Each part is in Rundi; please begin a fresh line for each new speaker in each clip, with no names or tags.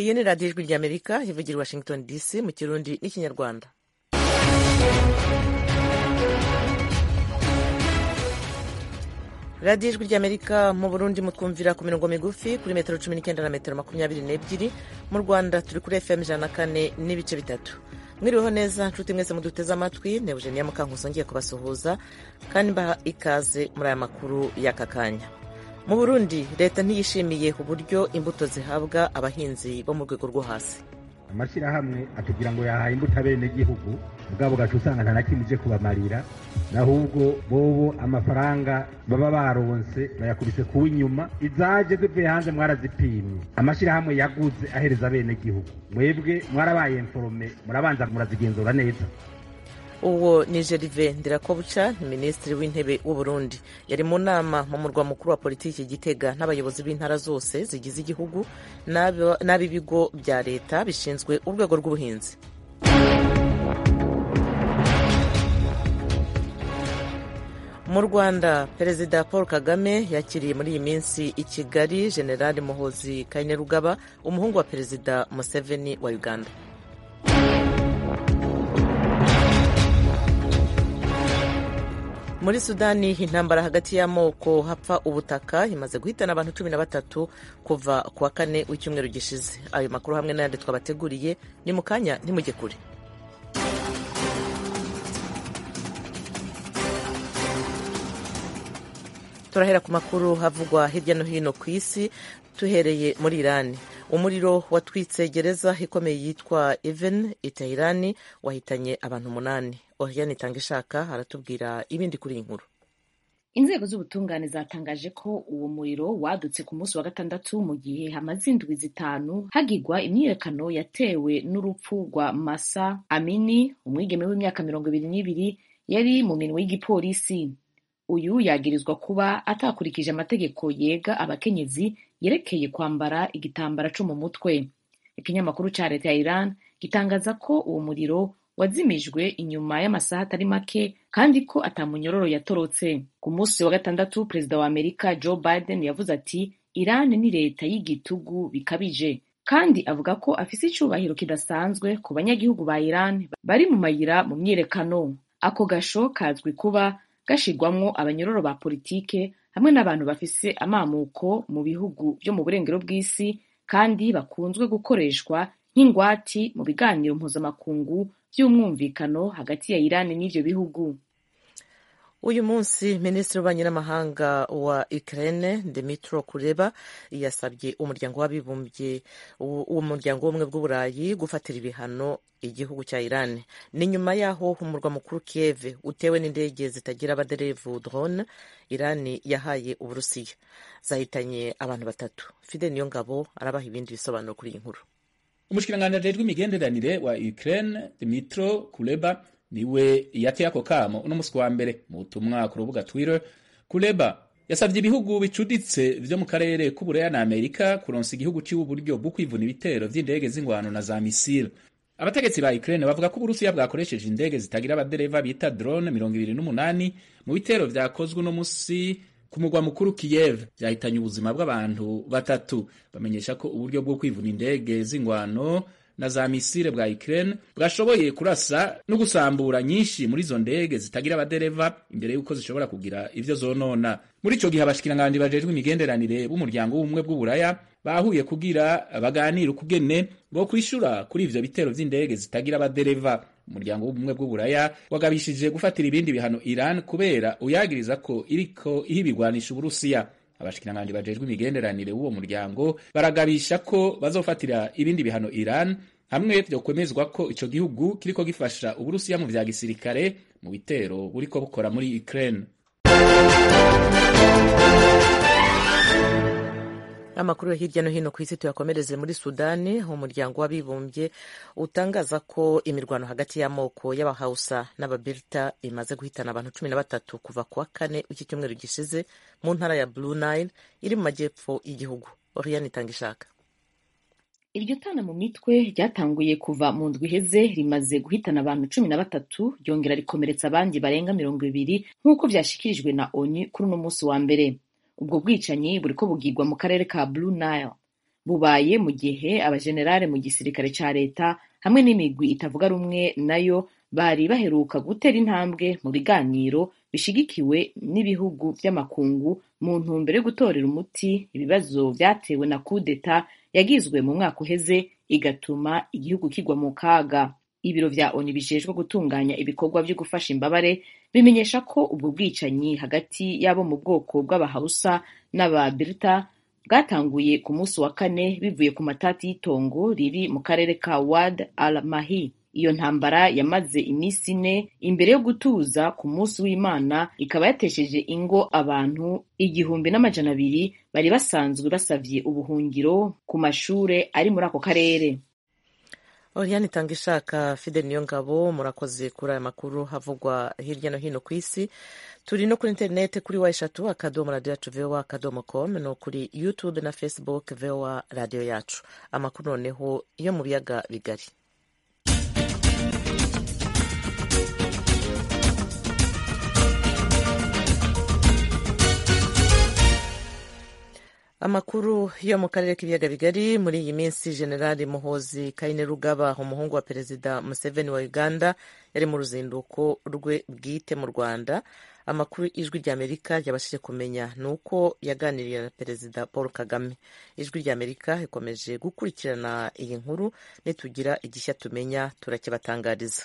iyi ni radiyo ijwi ry'amerika ivugira i washington dc mu kirundi n'ikinyarwanda radiyo ijwi ry'amerika mu burundi mutwumvira ku mirongo migufi kuri metero cumi n'icyenda na metero makumyabiri n'ebyiri mu rwanda turi kuri fm ijana na kane n'ibice bitatu mwiriweho neza nshuti mwese muduteze amatwi ne eugenia mukankuso ngiye kubasuhuza kandi mbaha ikaze muri aya makuru y'aka kanya mu burundi leta ntiyishimiye uburyo imbuto zihabwa abahinzi bo mu rwego rwo hasi
amashyirahamwe atubwira ngo yahaye imbuto abenegihugu ubwabo gacu usanga nta na kimwe ije kubamarira ahubwo bobo amafaranga baba baronse bayakubise kuba inyuma izaje zivuye hanze mwarazipimye amashyirahamwe yaguze ahereza abenegihugu mwebwe mwarabaye informe murabanza murazigenzura neza
uwo ni jerive ndirakobuca minisitiri w'intebe w'u Burundi yari mu nama mu murwa mukuru wa politiki gitega n'abayobozi b'intara zose zigize igihugu n'ab'ibigo bya leta bishinzwe urwego rw'ubuhinzi mu rwanda perezida paul kagame yakiriye muri iyi minsi i kigali generali muhozi kainerugaba umuhungu wa perezida museveni wa uganda muri sudani intambara hagati y'amoko hapfa ubutaka imaze guhitana abantu cumi na batatu kuva ku wa kane w'icyumweru gishize ayo makuru hamwe n'ayandi twabateguriye ni mu kanya ntimujye kure turahera ku makuru havugwa hirya no hino ku isi tuhereye muri irani umuriro watwitse gereza ikomeye yitwa even itahirani wahitanye abantu umunani oriane itanga ishaka aratubwira ibindi kuri iyi nkuru
inzego z'ubutungane zatangaje ko uwo muriro wadutse ku munsi wa gatandatu mu gihe hamaze indwi zitanu hagigwa imyiyerekano yatewe n'urupfu rwa masa amini umwigeme w'imyaka mirongo ibiri n'ibiri yari mu minwe y'igipolisi uyu yagirizwa kuba atakurikije amategeko yega abakenyezi yerekeye kwambara igitambara cyo mu mutwe ikinyamakuru cya leta ya iran gitangaza ko uwo muriro wazimijwe inyuma y'amasaha atari make kandi ko atamunyororo yatorotse ku munsi wa gatandatu perezida wa amerika joe biden yavuze ati iran ni leta y'igitugu bikabije kandi avuga ko afise icyubahiro kidasanzwe ku banyagihugu ba iran bari mu mayira mu myiyerekano ako gasho kazwi kuba gashirwamwo abanyororo ba politike hamwe n'abantu bafise amamuko mu bihugu byo mu burengero bw'isi kandi bakunzwe gukoreshwa nk'ingwati mu biganiro mpuzamakungu by'umwumvikano hagati ya Iran n'ivyo bihugu
uyu munsi minisitiri w'ububanyi n'amahanga wa Ukraine Dmytro Kuleba yasabye umuryango w'abibumbye umuryango w'ubumwe bw'uburayi gufatira ibihano igihugu cya Iran ni nyuma y'aho umurwa mukuru Kiev utewe n'indege zitagira abaderevu drone Iran yahaye Uburusiya zahitanye abantu batatu Fide Niyongabo arabaha ibindi bisobanuro kuri iyi nkuru
umushikiranganji ajejwe imigenderanire wa Ukraine Dmytro Kuleba niwe yateye ako kamo uno musi wa mbere mu butumwa ku rubuga Twitter Kuleba yasavye ibihugu bicuditse vyo mu karere k'Ubureya na Amerika kuronsa igihugu ciwe uburyo bwo kwivuna ibitero vy'indege z'ingwano na za misile abategetsi ba Ukraine bavuga ko Uburusiya bwakoresheje indege zitagira abadereva bita drone mirongo ibiri n'umunani mu bitero vyakozwe uno musi ku mugwa mukuru Kiev vyahitanye ubuzima bw'abantu batatu bamenyesha ko uburyo bwo kwivuna indege z'ingwano na za misile bwa Ukraine bwashoboye kurasa no gusambura nyinshi muri izo ndege zitagira abadereva imbere y'uko zishobora kugira ivyo zonona muri ico gihe abashikiranganji bajejwe imigenderanire b'umuryango w'ubumwe bw'uburaya bahuye kugira baganire ukugene bwo kwishura kuri ivyo bitero vy'indege zitagira abadereva umuryango w'ubumwe bw'uburaya wagabishije gufatira ibindi bihano Iran kubera uyagiriza ko iriko ihibigwanisha Uburusiya abashikiranganji bajejwe imigenderanire w'uwo muryango baragabisha ko bazofatira ibindi bihano Iran hamwe vyo kwemezwa ko ico gihugu kiriko gifasha Uburusiya mu vya gisirikare mu bitero buriko bukora muri Ukraine
amakuru yo hirya no hino ku isi tuyakomereze muri sudani aho umuryango w'abibumbye utangaza ko imirwano hagati y'amoko y'abahausa n'ababirita imaze guhitana abantu cumi na batatu kuva ku wa kane w'iki cyumweru gishize mu ntara ya blue nile iri mu majyepfo y'igihugu oriane itanga ishaka
iryo tana mu mitwe ryatanguye kuva mu ndwi iheze rimaze guhitana abantu cumi na batatu ryongera rikomeretsa abandi barenga mirongo ibiri nk'uko vyashikirijwe na onu kuri uno munsi wa mbere ubwo bwicanyi buriko bugirwa mu karere ka blue nile bubaye mu gihe abajenerali mu gisirikare ca leta hamwe n'imigwi itavuga rumwe nayo bari baheruka gutera intambwe mu biganiro bishigikiwe n'ibihugu vy'amakungu mu ntumbero yo gutorera umuti ibibazo vyatewe na kudeta yagizwe mu mwaka uheze igatuma igihugu kigwa mu kaga ibiro vya oni bijejwe gutunganya ibikorwa vyo gufasha imbabare bimenyesha ko ubwo bwicanyi hagati y'abo mu bwoko bw'abahausa n'ababirita bwatanguye ku munsi wa kane bivuye ku matati y'itongo riri mu karere ka wad al mahi iyo ntambara yamaze iminsi ine imbere yo gutuza ku munsi w'imana ikaba yatesheje ingo abantu igihumbi n'amajana abiri bari basanzwe basavye ubuhungiro ku mashure ari muri ako karere
Oriane itanga ishaka Fidel Niyongabo murakoze kuri aya makuru havugwa hirya no hino ku isi turi no kuri interineti kuri wa eshatu akadomo radiyo yacu vowa akadomo com no kuri youtube na facebook vowa radiyo yacu amakuru noneho yo mu biyaga bigari amakuru yo mu karere k'ibiyaga bigari muri iyi minsi generali muhozi kainerugaba umuhungu wa perezida museveni wa uganda yari mu ruzinduko rwe bwite mu rwanda amakuru ijwi ry'amerika ryabashije kumenya ni uko yaganiriye na perezida paul kagame ijwi ry'amerika ikomeje gukurikirana iyi nkuru nitugira igishya tumenya turakibatangariza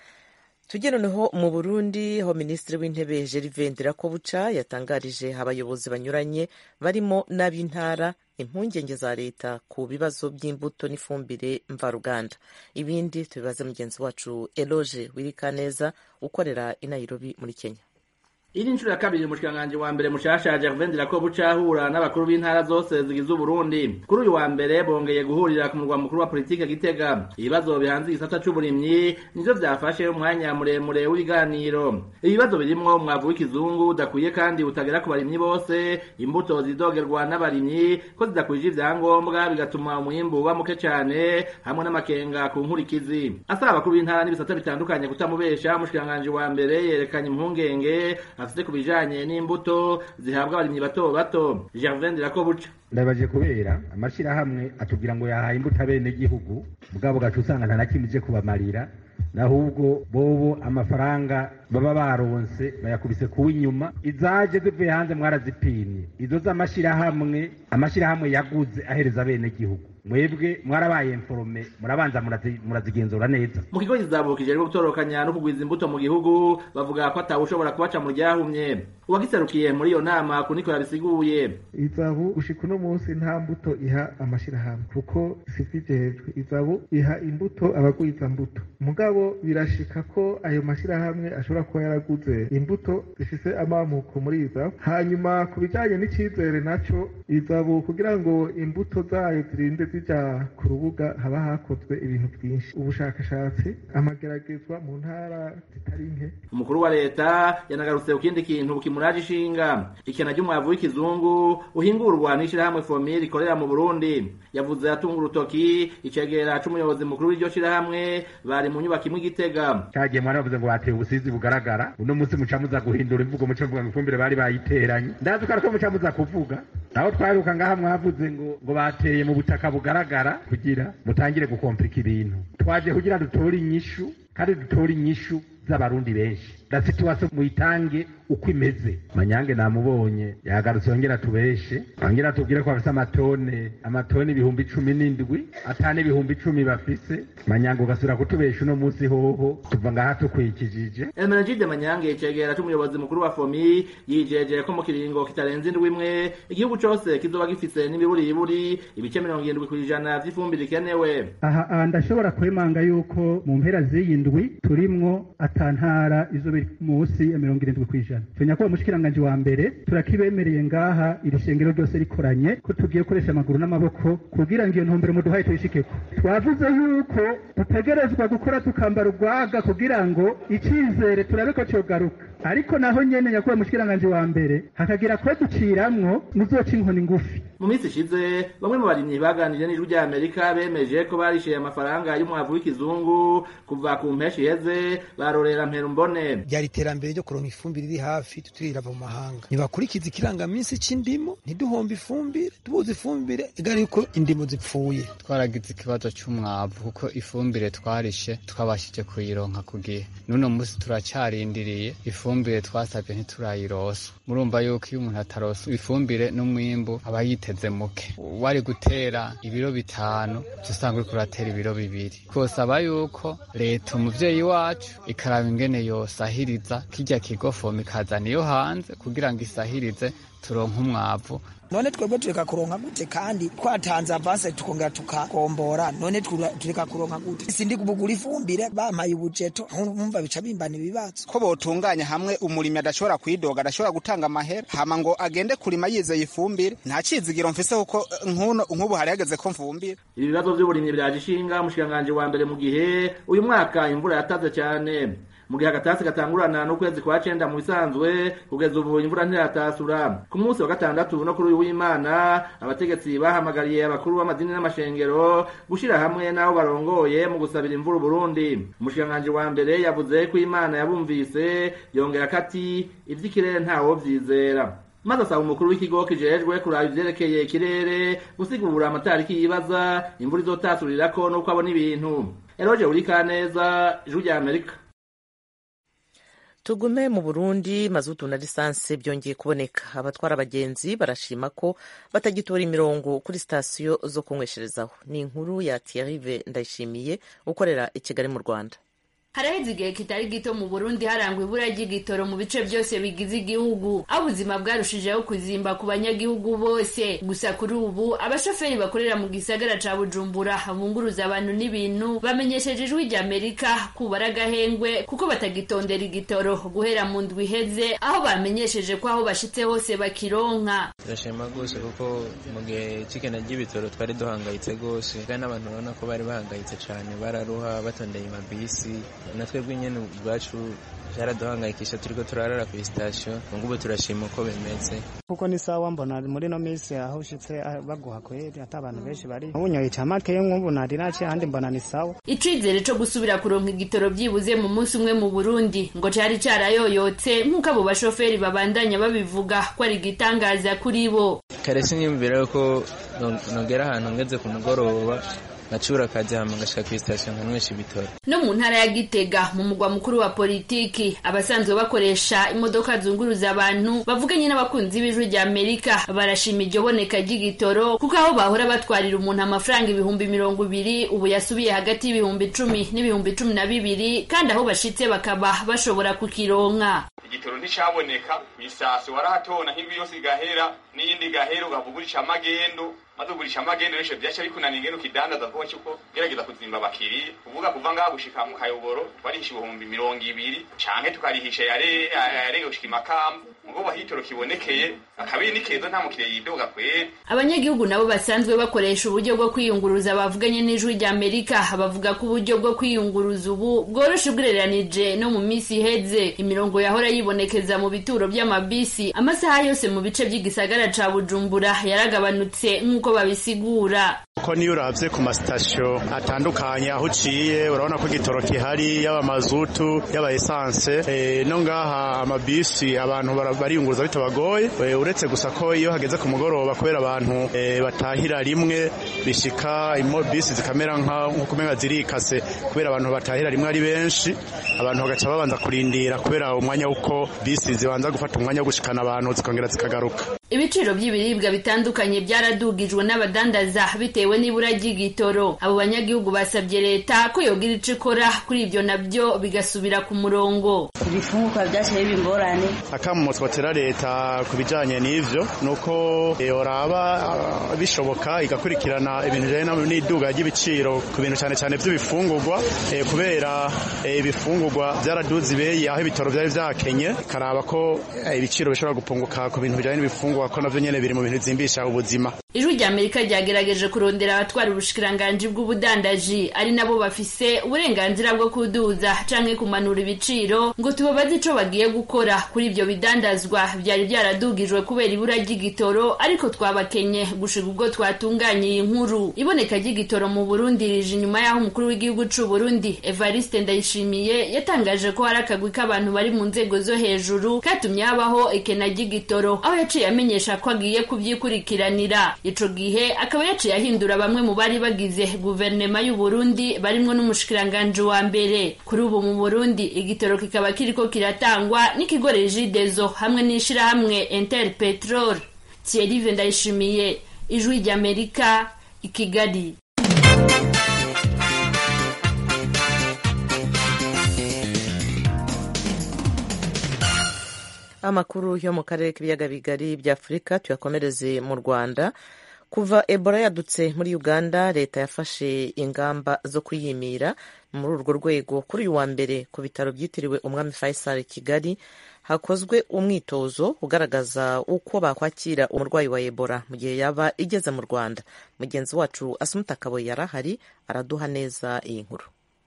tujye noneho mu burundi aho minisitiri w'intebe gervais ndirakobuca yatangarije abayobozi banyuranye barimo n'ab'intara impungenge za leta ku bibazo by'imbuto n'ifumbire mvaruganda ibindi tubibaze mugenzi wacu eloge wirikaneza ukorera i nairobi muri kenya
iri nshuro ya kabiri umushikiranganji wa mbere mushasha Gervais Ndirakobuca ahura n'abakuru b'intara zose zigize Uburundi kuri uyu wa mbere bongeye guhurira ku murwa mukuru wa politike Gitega ibibazo bihanze igisata c'uburimyi nivyo vyafashe umwanya muremure w'ibiganiro ibibazo birimwo umwavu w'ikizungu udakwiye kandi utagera ku barimyi bose imbuto zidogerwa n'abarimyi ko zidakwije ivyangombwa bigatuma umwimbu uba muke cane hamwe n'amakenga ku nkurikizi asaba abakuru b'intara n'ibisata bitandukanye kutamubesha umushikiranganji wa mbere yerekanye impungenge afite ku bijanye n'imbuto zihabwa abarimyi bato bato Gervais Ndirakobuca
ndabaje kubera amashirahamwe atubwira ngo yahaye imbuto abene gihugu bwabo gacu usanga nta na kimwe ije kubamarira nahubwo bobo amafaranga baba baronse bayakubise kuwa inyuma izaje zivuye hanze mwarazipimye izo z'amashirahamwe amashirahamwe yaguze ahereza abene gihugu mwebwe mwarabaye informe murabanza murazigenzura neza
mu kigo kizabukije rero gutorokanya no kugwiza imbuto mu gihugu bavuga ko atawushobora kubaca mu ryahumye uwagiserukiye muri iyo nama kuniko yabisiguye
izabu gushika uno munsi nta mbuto iha amashirahamwe kuko sivijejwe izabu iha imbuto abagwiza mbuto mugabo birashika ko ayo mashirahamwe ashobora kuba yaraguze imbuto zifise amamuko muri izabu hanyuma ku bijanye n'icizere naco izabu kugira ngo imbuto zayo zirinde zija ku rubuga haba hakozwe ibintu byinshi ubushakashatsi amageragezwa mu ntara zitari nke
umukuru wa leta yanagarutse ku kindi kintu kimuraje ishinga ikena ry'umwavu w'ikizungu uhingurwa n'ishirahamwe fomir rikorera mu burundi yavuze atunga urutoki icegera c'umuyobozi mukuru w'iryo shirahamwe bari mu nyubako imwe igitega
cagiye mwana bavuze ngo bateye ubusizi bugaragara uno munsi muca muza guhindura imvugo muca mvuga ngo ifumbire bari bayiteranye ndazi ko ariko muca muza kuvuga naho twaheruka ngaha mwavuze ngo ngo bateye mu butaka bugaragara kugira mutangire gukomplika ibintu twaje kugira dutore inyishu kandi dutore inyishu z'abarundi benshi la situation muyitange uko imeze manyange namubonye yagarutse yongera tubeshe yongera tubwire ko bafise amatone amatone ibihumbi cumi n'indwi atane ibihumbi icumi bafise manyange ugasubira kutubesha uno munsi hoho tuva ngaha tukwikijije
Emenegide Manyange icegera c'umuyobozi mukuru wa FOMI yijeje ko mu kiringo kitarenze indwi imwe igihugu cose kizoba gifise n'imiburiburi ibice mirongo irindwi kw'ijana vy'ifumbire ikenewe
aha ndashobora kwemanga yuko mu mpera z'iyi ndwi turimwo atantara izo biri munsi ya mirongo irindwi kw'ijana tumenya ko umushikiranganji wa mbere turakibemereye ngaha iri shengero ryose rikoranye ko tugiye gukoresha amaguru n'amaboko kugira ngo iyo ntumbero muduhaye tuyishikeko twavuze yuko dutegerezwa gukora tukambara urwaga kugira ngo icizere turabe ko cogaruka ariko naho nyene nyakubahwa mushikiranganje wa mbere hakagira kwe duciramwo muzoca inkoni ngufi
mu minsi ishize bamwe mu barimyi baganiriye n'ijwi rya amerika bemeje ko barishyuye amafaranga y'umwavu w'ikizungu kuva ku mpeshi iheze barorera mperumbone
ryari iterambere ryo kuronka ifumbire iri hafi tutirava mu mahanga ntibakurikiza ikirangaminsi c'indimo ntiduhombe ifumbire tubuze ifumbire igari yuko indimo zipfuye
twaragize ikibazo c'umwavu kuko ifumbire twarishe twabashije kuyironka ku gihe n'uno munsi turacarindiriye ifumbire twasabye ntiturayirosa murumva yuko iyo umuntu atarosa ifumbire n'umwimbu aba yiteze muke wari gutera ibiro bitanu usanga uriko uratera ibiro bibiri twosaba yuko leta umuvyeyi wacu ikaraba ingene yosahiriza kirya kigofoma ikazana iyo hanze kugira ngo isahirize turonke umwavu
none twebwe tureka kuronka gute kandi twatanze avanse tukongera tukagombora none tureka kuronka gute sindi kubugura ifumbire bampaye ubujeto nkumva bica bimbana ibibazo
ko botunganya hamwe umurimi adashobora kwidoga adashobora gutanga amahera hama ngo agende kurima yizeye ifumbire nta cizigiro mfise kuko nk'ubu hari hageze ko mfumbire
ibi bibazo vy'uburimyi biraje ishinga umushikiranganji wa mbere mu gihe uyu mwaka imvura yataze cyane mu gihe agatasi gatangurana n'ukwezi kwa cenda mu bisanzwe kugeza ubu imvura ntiratasura ku munsi wa gatandatu no kuri uyu w'imana abategetsi bahamagariye abakuru b'amadini n'amashengero gushira hamwe n'abo barongoye mu gusabira imvura uburundi umushikiranganji wa mbere yavuze ko imana yabumvise yongera ko ati ivy'ikirere ntawo vyizera maze asaba umukuru w'ikigo kijejwe kuraba ivyerekeye ikirere gusigura amatariki yibaza imvura izotasurirako n'uko abona ibintu eroje urikaneza ijwi rya amerika
tugume mu burundi mazutu na lisansi byongeye kuboneka abatwara abagenzi barashima ko batagitora imirongo kuri sitasiyo zo kunywesherezaho ni inkuru ya tiyarive ndayishimiye ukorera i kigali mu rwanda
haraheze igihe kitari gito mu burundi harangwa ibura ry'igitoro mu bice byose bigize igihugu aho ubuzima bwarushijeho kuzimba ku banyagihugu bose gusa kuri ubu abashoferi bakorera mu gisagara ca bujumbura bunguruza abantu n'ibintu bamenyesheje ijwi rya amerika kubara agahengwe kuko batagitondera igitoro guhera mu ndwi iheze aho bamenyesheje ko aho bashitse hose bakironka
turashima rwose kuko mu gihe c'ikena ry'ibitoro twari duhangayitse rwose kandi n'abantu urabona ko bari bahangayitse cane bararuha batondeye amabisi natwe bw'inyene ubwacu byaraduhangayikisha turiko turarara ku sitasiyo ngubu turashima uko bimeze
kuko ni sawa mbona muri no minsi aho ushitse baguha kweri ata abantu benshi bari ubunyoye camake nk'ubu nari naciye ahandi mbona ni sawa
icizere co gusubira kuronka igitoro vyibuze mu munsi umwe mu burundi ngo cari carayoyotse nk'uko abo bashoferi babandanya babivuga ko ari igitangaza kuri bo
kare sinyumvira yuko nogera ahantu ngeze ku mugoroba ngacura akazi hama ngashika kw'isitasiyo nkanywesha ibitoro
no mu ntara ya gitega mu mugwa mukuru wa politiki abasanzwe bakoresha imodoka zunguruza abantu bavuganye n'abakunzi b'ijwi rya amerika barashima iryo boneka ry'igitoro kuko aho bahora batwarira umuntu amafaranga ibihumbi mirongo ibiri ubu yasubiye hagati y'ibihumbi icumi n'ibihumbi cumi na bibiri kandi aho bashitse bakaba bashobora kukironka
igitoro nticaboneka kw'isasi warahatona nk'indwi yose igahera n'iyindi igahera ugavugurisha amagendo maze ugurisha amagendo resho vyaca bikunaniye ngene ukidandaza kuko cyuko gerageza kuzimba abakiriya kuvuga kuva ngaha gushika mu kayoboro twarihisha ibihumbi mirongo ibiri canke tukarihisha yare yarege gushika imakamba ngo bahitoro kibonekeye akabiri ni keza nta mukiriya yidoga kweri
abanyagihugu nabo basanzwe bakoresha uburyo bwo kwiyunguruza bavuganye n'ijwi rya amerika bavuga ko uburyo bwo kwiyunguruza ubu bworoshe ugereranije no mu minsi iheze imirongo yahora yibonekeza mu bituro by'amabisi amasaha yose mu bice by'igisagara ca bujumbura yaragabanutse nk'uko babisigura
uko niyo uravye ku masitasiyo atandukanye aho uciye urabona ko igitoro kihari yaba mazutu yaba esanse e, no ngaha amabisi abantu bariyunguruza bitabagoye e, uretse gusa ko iyo hageze ku mugoroba kubera abantu e, batahira rimwe bishika imo bisi zikamera nko kumenga zirikase kubera abantu batahira rimwe ari benshi abantu bagaca babanza kurindira kubera umwanya uko bisi zibanza gufata umwanya wo gushikana abantu zikongera zikagaruka
ibiciro by'ibiribwa bitandukanye byaradugijwe n'abadandaza bitewe n'ibura ry'igitoro abo banyagihugu basabye leta ko yogira ico ikora kuri ibyo nabyo bigasubira ku murongo
ibifungurwa byashyira biba ingorane
akamu twatera leta ku bijanye n'ivyo nuko yoraba bishoboka igakurikirana ibintu bijanye n'iduga ry'ibiciro ku bintu cyane cyane by'ibifungurwa kubera ibifungurwa byaraduze ibeye aho ibitoro byari vyakenye ikaraba ko ibiciro bishobora gupunguka ku bintu bijanye n'ibifungurwa ko navyo nyene biri mu bintu bizimbisha ubuzima
ijwi rya amerika ryagerageje kurondera abatwara ubushikiranganji bw'ubudandaji ari nabo bafise uburenganzira bwo kuduza canke kumanura ibiciro ngo tubabaze ico bagiye gukora kuri ivyo bidandazwa vyari vyaradugijwe kubera ibura ry'igitoro ariko twabakenye gushika ubwo twatunganye iyi nkuru iboneka ry'igitoro mu burundi rije inyuma y'aho umukuru w'igihugu c'u burundi evariste ndayishimiye yatangaje ko hari akagwi k'abantu bari mu nzego zo hejuru katumye habaho ekena ry'igitoro aho yaciye amenyesha ko agiye kuvyikurikiranira ico gihe akaba yaciye ahindura bamwe mu bari bagize guverinema y'u Burundi barimwo n'umushikiranganji wa mbere kuri ubu mu Burundi igitoro kikaba kiriko kiratangwa n'ikigo Regideso hamwe n'ishirahamwe Interpetrol Thierry Ndayishimiye ijwi ry'Amerika i Kigali
amakuru yo mu karere k'ibiyaga bigari bya afurika tuyakomereze mu rwanda kuva ebola yadutse muri uganda leta yafashe ingamba zo kuyimira muri urwo rwego kuri uyu wa mbere ku bitaro byitiriwe umwami faisal kigali hakozwe umwitozo ugaragaza uko bakwakira umurwayi wa ebola mu gihe yaba igeze mu rwanda mugenzi wacu asumuta kaboyi yarahari araduha neza iyi nkuru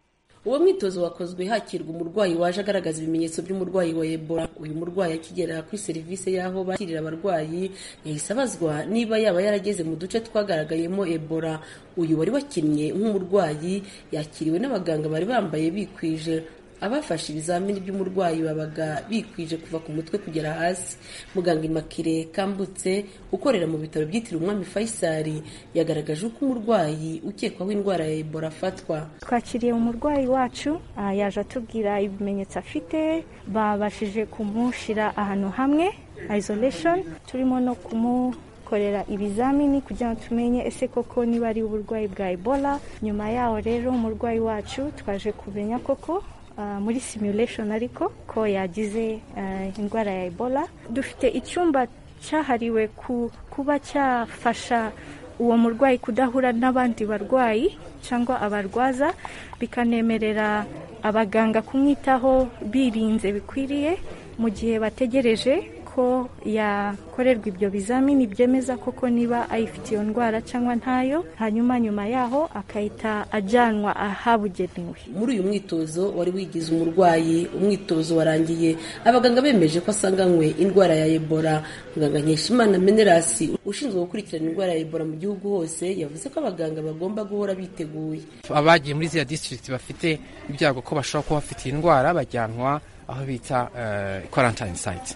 uwo mwitozo wakozwe hakirwa umurwayi waje agaragaza ibimenyetso by'umurwayi wa ebola uyu murwayi akigera kuri serivisi y'aho bakirira abarwayi yahise abazwa niba yaba yarageze mu duce twagaragayemo ebola uyu wari wakinnye nk'umurwayi yakiriwe n'abaganga bari bambaye bikwije abafashe ibizamini by'umurwayi babaga bikwije kuva ku mutwe kugera hasi muganga imakire kambutse ukorera mu bitaro byitiriwe umwami faisal yagaragaje uko umurwayi ukekwaho indwara ya ebola afatwa
twakiriye umurwayi wacu yaje atubwira ibimenyetso afite babashije kumushyira ahantu hamwe isolation turimo no kumu korera ibizamini kugira ngo tumenye ese koko niba ari uburwayi bwa ebola nyuma yaho rero umurwayi wacu twaje kumenya koko muri simulation ariko ko yagize indwara ya ebola dufite icyumba cyahariwe kuba cyafasha uwo murwayi kudahura n'abandi barwayi cyangwa abarwaza bikanemerera abaganga kumwitaho birinze bikwiriye mu gihe bategereje ko yakorerwa ibyo bizamini byemeza koko niba ayifite iyo ndwara cyangwa ntayo hanyuma nyuma yaho akahita ajyanwa ahabugenewe
muri uyu mwitozo wari wigize umurwayi umwitozo warangiye abaganga bemeje ko asanganywe indwara ya ebola muganga nkeshimana menerasi ushinzwe gukurikirana indwara ya ebola mu gihugu hose yavuze ko abaganga bagomba guhora biteguye
abagiye muri ziriya district bafite ibyago ko bashobora kuba bafite iyi ndwara bajyanwa aho bita quarantine site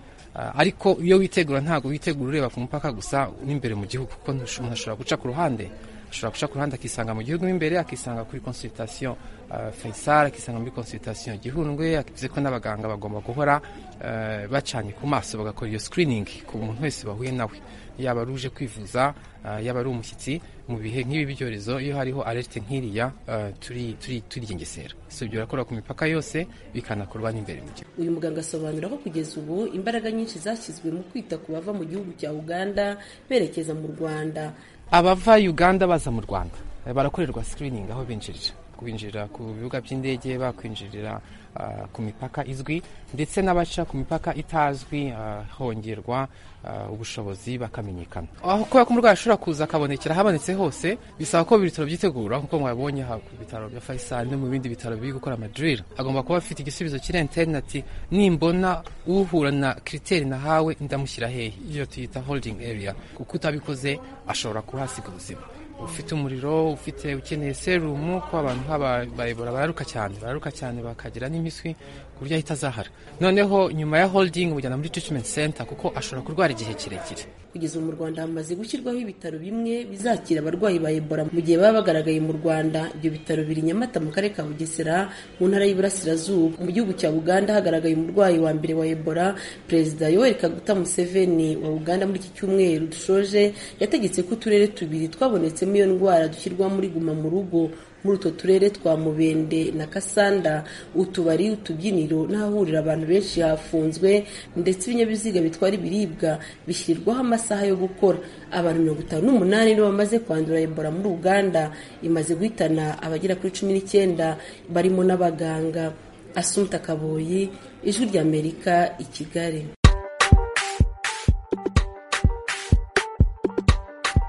ariko iyo witegura ntabwo witegura ureba ku mupaka gusa n'imbere mu gihugu kuko umuntu ashobora guca ku ruhande ashobora guca ku ruhande akisanga mu gihugu imbere akisanga kuri consultation Faisal akisanga muri consultation Gihundwe akivuze ko n'abaganga bagomba guhora bacanye ku maso bagakora iyo screening ku muntu wese bahuye nawe yaba ari uje kwivuza yaba ari umushyitsi mu bihe nk'ibi byorezo iyo hariho alerte nk'iriya turi turi turigengesera so ibyo birakora ku mipaka yose bikanakorwa n'imbere mu gihugu
uyu muganga asobanura ko kugeza ubu imbaraga nyinshi zashyizwe mu kwita ku bava mu gihugu cya uganda berekeza mu rwanda
abava uganda baza mu rwanda barakorerwa screening aho binjirira kwinjira ku bibuga by'indege bakwinjirira uh, ku mipaka izwi ndetse n'abaca ku mipaka itazwi uh, hongerwa uh, ubushobozi bakamenyekana aho kubera ko umurwayi ashobora kuza akabonekera ahabonetse hose bisaba ko ibitaro byitegura nk'uko mwabonye ku bitaro bya Faisal no mu bindi bitaro biri gukora amadril agomba kuba afite igisubizo kiri interineti nimbona uhura na kiriteri nahawe ndamushyira hehe iyo tuyita holding area kuko utabikoze ashobora kuhasiga ubuzima ufite umuriro ufite ukeneye serumu ko abantu bayobora bararuka cyane bararuka cyane bakagira n'impiswi ku buryo ahita azahara noneho nyuma ya holding mujyana muri treatment center kuko ashobora kurwara igihe kirekire
kugeza ubu mu rwanda hamaze gushyirwaho ibitaro bimwe bizakira abarwayi ba ebola mu gihe baba bagaragaye mu rwanda ibyo bitaro biri nyamata mu karere ka bugesera mu ntara y'iburasirazuba mu gihugu cya uganda hagaragaye umurwayi wa mbere wa ebola perezida yoweri kaguta museveni wa uganda muri iki cyumweru dushoje yategetse ko uturere tubiri twabonetsemo iyo ndwara dushyirwa muri guma mu rugo muri utwo turere twa mubende na kasanda utubari utubyiniro n'ahahurira abantu benshi hafunzwe ndetse ibinyabiziga bitwara ibiribwa bishyirirwaho amasaha yo gukora abantu mirongo itanu n'umunani nibo bamaze kwandura ebola muri uganda imaze guhitana abagera kuri cumi n'icyenda barimo n'abaganga asumta kaboyi ijwi ry'amerika i kigali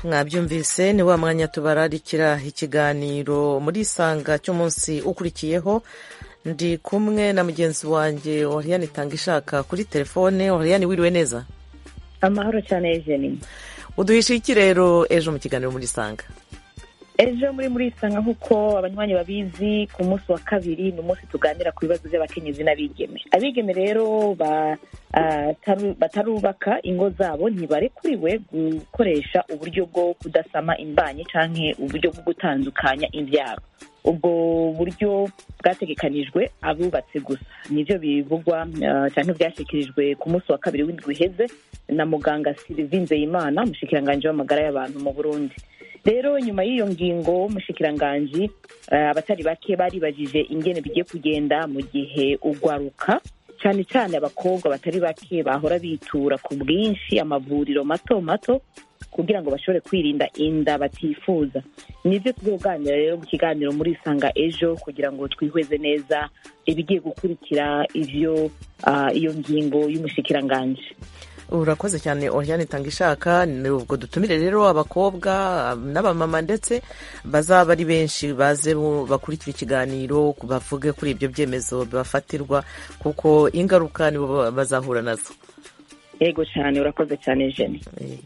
mwabyumvise ni wa mwanya tubararikira ikiganiro muri isanga cy'umunsi ukurikiyeho ndi kumwe na mugenzi wanjye oriyani itanga ishaka kuri telefone oriyani wiriwe neza
amahoro cyane ejeni
uduhishe iki rero ejo mu kiganiro muri isanga
ejo muri muri isanga nk'uko abanywanyi babizi ku munsi wa kabiri ni umunsi tuganira ku bibazo by'abakenyezi n'abigeme abigeme rero batarubaka ingo zabo ntibarekuriwe gukoresha uburyo bwo kudasama imbanyi cyangwa uburyo bwo gutandukanya imbyaro ubwo buryo bwategekanijwe abubatse gusa nibyo bivugwa cyangwa byashyikirijwe ku munsi wa kabiri w'indwi uheze na muganga silivi nzeyimana umushikiranganji w'amagara y'abantu mu burundi rero nyuma y'iyo ngingo umushikiranganji abatari bake baribajije ingene bigiye kugenda mu gihe ugwaruka cyane cyane abakobwa batari bake bahora bitura ku bwinshi amavuriro mato mato kugira ngo bashobore kwirinda inda batifuza nibyo tuzoganira rero mu kiganiro muri isanga ejo kugira ngo twihweze neza ibigiye gukurikira ivyo iyo ngingo y'umushikiranganji
urakoze cyane oriyani itanga ishaka ubwo dutumire rero abakobwa n'abamama ndetse bazaba ari benshi baze bakurikira ikiganiro bavuge kuri ibyo byemezo bibafatirwa kuko ingaruka nibo bazahura nazo
yego cyane urakoze cyane jeni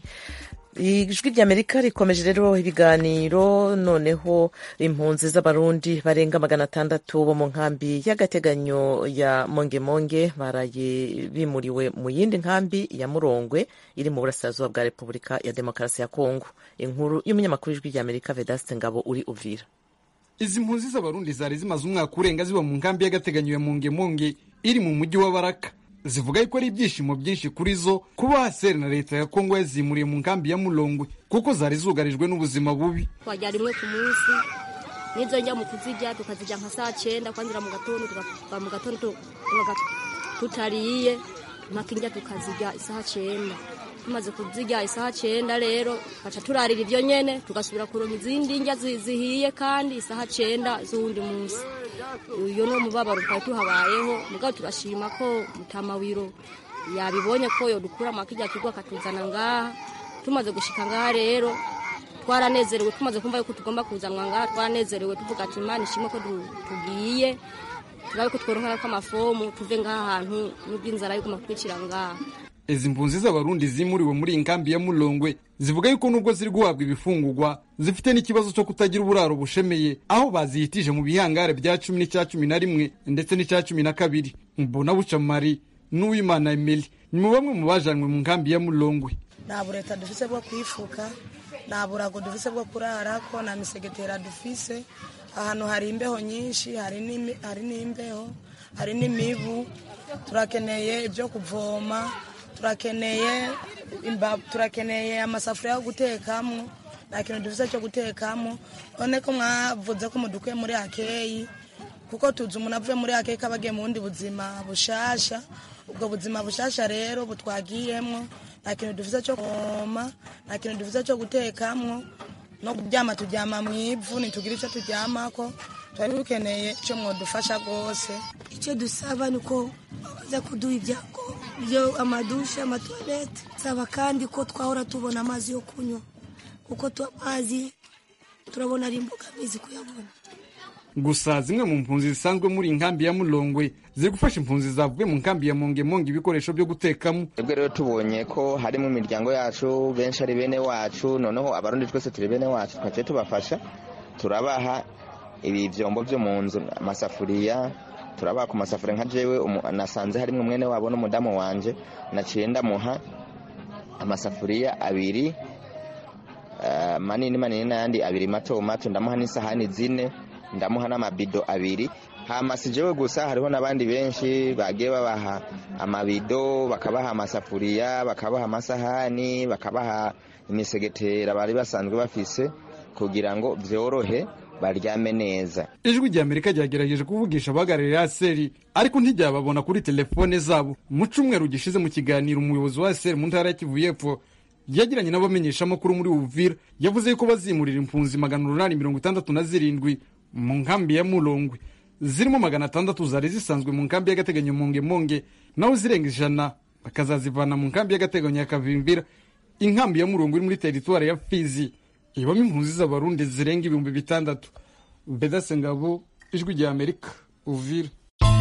ijwi ry'amerika rikomeje rero ibiganiro noneho impunzi z'abarundi barenga magana atandatu bo mu nkambi y'agateganyo ya mongemonge baraye bimuriwe mu yindi nkambi ya murongwe iri mu burasirazuba bwa repubulika ya demokarasi ya kongo inkuru y'umunyamakuru w'ijwi ry'amerika vedaste ngabo uri uvira
izi mpunzi z'abarundi zari zimaze umwaka urenga ziba mu nkambi y'agateganyo ya mongemonge iri mu mujyi wa baraka zivuga yuko ari ibyishimo byinshi kuri zo kuba haseri na leta ya kongo yazimuriye mu nkambi ya mulongwe kuko zari zugarijwe n'ubuzima bubi
twajya rimwe ku munsi n'izo njya mu kuzirya tukazirya nka saa cyenda kwanzira mu gatondo tukava mu gatondo tutariye mpaka indya tukazirya isaha cyenda tumaze kuzirya isaha cyenda rero baca turarira ibyo nyene tugasubira kuronka izindi ndya zihiye kandi isaha cyenda z'uwundi munsi uyu ni umubabaro twari tuhabayeho mugabo turashima ko mutamawiro yabibonye ko yodukura makijya kigo akatuzana ngaha tumaze gushika ngaha rero twaranezerewe tumaze kumva yuko tugomba kuzanwa ngaha twaranezerewe tuvuga ati imana ishimwe ko tugiye turabe ko tworonka ko amafomu tuve ngaha hantu n'ubw'inzara yo kumakwicira ngaha
izi mpunzi z'abarundi zimuriwe muri iyi nkambi ya mulongwe zivuga yuko nubwo ziri guhabwa ibifungurwa zifite n'ikibazo cyo kutagira uburaro bushemeye aho bazihitije mu bihangare bya cumi n'icya cumi na rimwe ndetse n'icya cumi na kabiri mbona bucamari n'uwimana emeli ni mu bamwe mu bajanwe mu nkambi ya mulongwe
nta bureta dufise bwo kwifuka nta burago dufise bwo kurarako nta misegetera dufise ahantu hari imbeho nyinshi hari n'imbeho hari n'imibu turakeneye ibyo kuvoma turakeneye turakeneye amasafuriya yo gutekamo nta kintu dufite cyo gutekamo none ko mwavuze ko mudukuye muri akeyi kuko tuzi umuntu avuye muri akeyi ko aba agiye mu bundi buzima bushasha ubwo buzima bushasha rero butwagiyemo nta kintu dufite cyo kuvoma nta kintu dufite cyo gutekamo no kuryama turyama mu ivu ntitugire icyo turyamako twari dukeneye icyo mwadufasha rwose
icyo dusaba ni uko baza kuduha ibyago byo amadushe amatuwarete saba kandi ko twahora tubona amazi yo kunywa kuko amazi turabona ari imbogamizi kuyabona
gusa zimwe mu mpunzi zisanzwe muri inkambi ya mulongwe ziri gufasha impunzi zavuye mu nkambi ya mongemonge ibikoresho byo gutekamo
twebwe rero tubonye ko harimo imiryango yacu benshi ari bene wacu noneho abarundi twese turi bene wacu twaciye tubafasha turabaha ibi byombo byo mu nzu amasafuriya turabaha ku masafuriya nka jewe nasanze harimo mwene wabo n'umudamu wanje naciye ndamuha amasafuriya abiri manini manini n'ayandi abiri mato mato ndamuha n'isahani zine ndamuha n'amabido abiri hama si jewe gusa hariho n'abandi benshi bagiye babaha amabido bakabaha amasafuriya bakabaha amasahani bakabaha imisegetera bari basanzwe bafise kugira ngo byorohe baryame neza
ijwi rya amerika ryagerageje kuvugisha abahagarariye aseri ariko ntiryababona kuri telefone zabo mu cyumweru gishize mu kiganiro umuyobozi wa aseri mu ntara ya kivu y'epfo yagiranye n'abamenyeshamakuru muri uvira yavuze ko bazimurira impunzi magana umunani mirongo itandatu na zirindwi mu nkambi ya mulongwe zirimo magana atandatu zari zisanzwe mu nkambi y'agateganyo monge monge naho zirenga ijana bakazazivana mu nkambi y'agateganyo ya kavimbira inkambi ya murongo iri muri teritwari ya fizi ibamo impunzi z'abarundi zirenga ibihumbi bitandatu bedase ngabo ijwi rya amerika uvira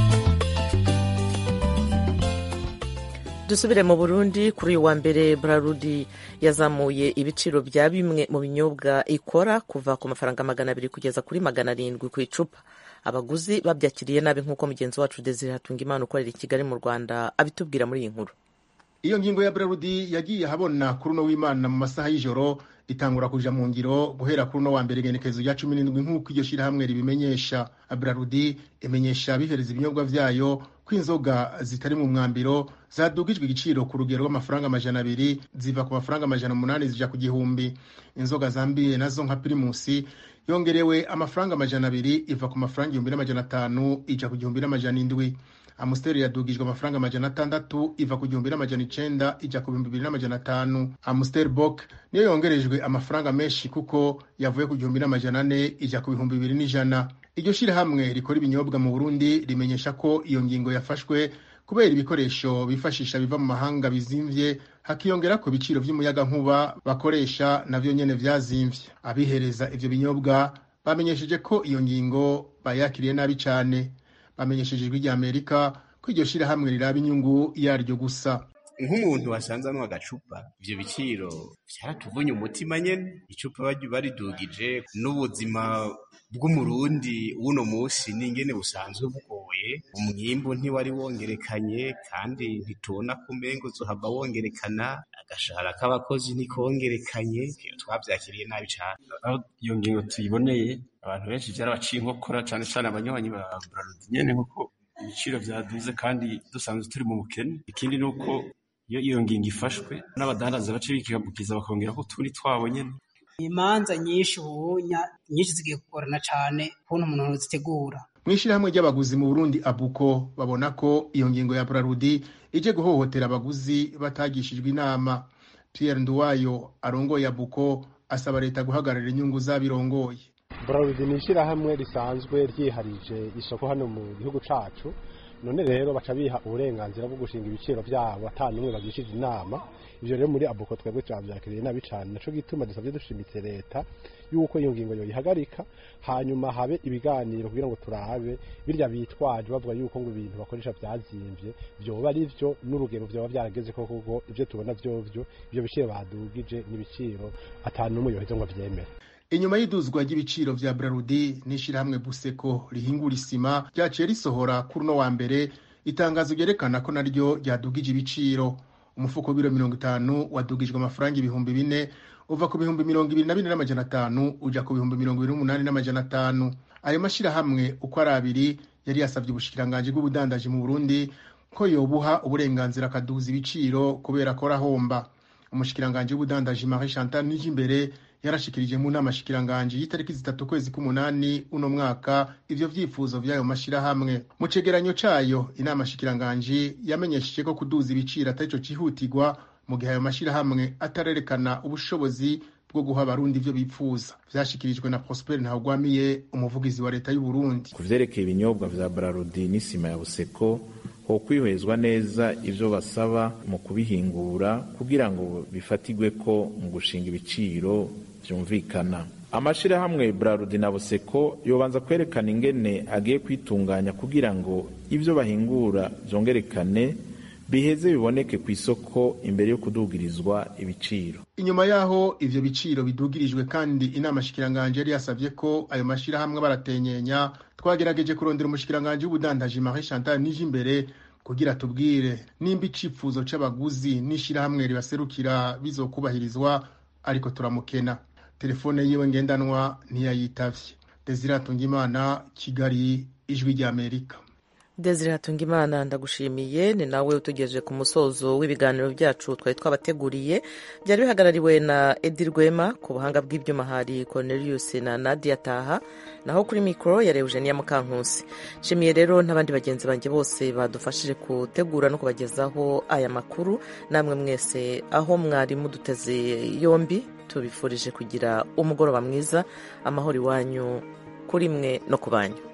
dusubire mu burundi kuri uyu wa mbere brarudi yazamuye ibiciro bya bimwe mu binyobwa ikora kuva ku mafaranga magana abiri kugeza kuri magana arindwi ku icupa abaguzi babyakiriye nabi nk'uko mugenzi wacu desire hatunga imana ukorera i kigali mu rwanda abitubwira muri iyi nkuru
iyo ngingo ya brarudi yagiye ahabona kuri uno w'imana mu masaha y'ijoro itangura kuja mu ngiro guhera kuri uno wa mbere igenekerezo rya cumi n'indwi nk'uko iryo shirahamwe ribimenyesha brarudi imenyesha bihereza ibinyobwa vyayo ko inzoga zitari mu mwambiro zadugijwe igiciro ku rugero rw'amafaranga amajana abiri ziva ku mafaranga amajana umunani zija ku gihumbi inzoga zambiye nazo nka pirimusi yongerewe amafaranga amajana abiri iva ku mafaranga igihumbi n'amajana atanu ija ku gihumbi n'amajana indwi amusiteri yadugijwe amafaranga amajana atandatu iva ku gihumbi n'amajana icenda ija ku bihumbi bibiri n'amajana atanu amusiteri bok niyo yongerejwe amafaranga menshi kuko yavuye ku gihumbi n'amajana ane ija ku bihumbi bibiri n'ijana iryo shirahamwe rikora ibinyobwa mu burundi rimenyesha ko iyo ngingo yafashwe kubera ibikoresho bifashisha biva mu mahanga bizimvye hakiyongera ku biciro vy'umuyagankuba bakoresha navyo nyene vyazimvye abihereza ivyo binyobwa bamenyesheje ko iyo ngingo bayakiriye nabi cane bamenyesheje ijwi rya amerika ko iryo shirahamwe riraba inyungu yaryo gusa
nk'umuntu wasanze anywa agacupa ivyo biciro vyaratuvunye umutima nyene icupa baridugije n'ubuzima bw'umurundi w'uno musi n'ingene busanzwe bugoye umwimbu ntiwari wongerekanye kandi ntitubona ko umengo zohava wongerekana agashahara k'abakozi ntikongerekanye twavyakiriye nabi cane
aho iyo ngingo tuyiboneye abantu benshi vyarabaciye inkokora cane cane abanywanyi ba braludi nyene nkuko ibiciro vyaduze kandi dusanzwe turi mu bukene ikindi ni uko iyo iyo ngingo ifashwe n'abadandaza bace bikikabukiza bakongera ko utundi twabo nyene
imanza nyinshi ubunya nyinshi zigiye kugorana cane kuntu umuntu zitegura
mw'ishirahamwe ry'abaguzi mu burundi abuko babona ko iyo ngingo ya brarudi ije guhohotera abaguzi batagishijwe inama pierre nduwayo arongoye abuko asaba leta guhagararira inyungu z'abirongoye
brarudi ni ishirahamwe risanzwe ryiharije isoko hano mu gihugu cacu none rero baca biha uburenganzira bwo gushinga ibiciro vyabo ata n'umwe bagishije inama ivyo rero muri abuko twebwe twavyakiriye nabi cane naco gituma dusavye dushimitse leta yuko iyo ngingo yoyihagarika hanyuma habe ibiganiro kugira ngo turabe birya bitwaje bavuga yuko ngo ibintu bakoresha vyazimvye vyoba ari vyo n'urugero vyoba vyarageze ko kuko ivyo tubona vyovyo ivyo biciro badugije n'ibiciro ata n'umwe yoheza ngo avyemere
inyuma y'iduzwa ry'ibiciro vya brarudi n'ishirahamwe buseko rihingura isima ryaciye risohora kuri uno wa mbere itangazo ryerekana ko naryo ryadugije ibiciro umufuko w'ibiro mirongo itanu wadugijwe amafaranga ibihumbi bine uva ku bihumbi mirongo ibiri na bine n'amajana atanu uja ku bihumbi mirongo ibiri n'umunani n'amajana atanu ayo mashirahamwe uko ari abiri yari yasabye ubushikiranganji bw'ubudandaji mu burundi ko yobuha uburenganzira akaduza ibiciro kubera ko arahomba umushikiranganji w'ubudandaji marie chantal nijimbere yarashikirije mu nama shikiranganji y'itariki zitatu kwezi k'umunani uno mwaka ivyo vyifuzo vy'ayo mashirahamwe mu cegeranyo cayo inama shikiranganji yamenyesheje ko kuduza ibiciro atarico cihutirwa mu gihe ayo mashirahamwe atarerekana ubushobozi bwo guha abarundi ivyo bipfuza vyashikirijwe na prosper ntawugwamiye umuvugizi wa leta y'uburundi
ku vyerekeye ibinyobwa vya brarudi n'isima ya buseko ho kwihwezwa neza ivyo basaba mu kubihingura kugira ngo bifatigwe ko mu gushinga ibiciro vyumvikana amashirahamwe brarudi na buseko yobanza kwerekana ingene agiye kwitunganya kugira ngo ivyo bahingura vyongerekane biheze biboneke ku isoko imbere yo kudugirizwa ibiciro
inyuma yaho ivyo biciro bidugirijwe kandi inama shikiranganje yari yasavye ko ayo mashirahamwe baratenyenya twagerageje kurondera umushikiranganji w'ubudandaji Marie Chantal Nijimbere kugira tubwire nimba icifuzo c'abaguzi n'ishirahamwe ribaserukira bizokubahirizwa ariko turamukena telefone yiwe ngendanwa ntiyayitavye Desire Atungimana Kigali ijwi rya Amerika
Desire Hatungimana ndagushimiye ni nawe utugejeje ku musozo w'ibiganiro byacu twari twabateguriye byari bihagarariwe na Edi Rwema ku buhanga bw'ibyuma hari Cornelius na Nadia Taha naho kuri mikoro yari Eugenia Mukankusi nshimiye rero n'abandi bagenzi banjye bose badufashije gutegura no kubagezaho aya makuru namwe mwese aho mwari muduteze yombi tubifurije kugira umugoroba mwiza amahoro iwanyu kuri mwe no ku banyu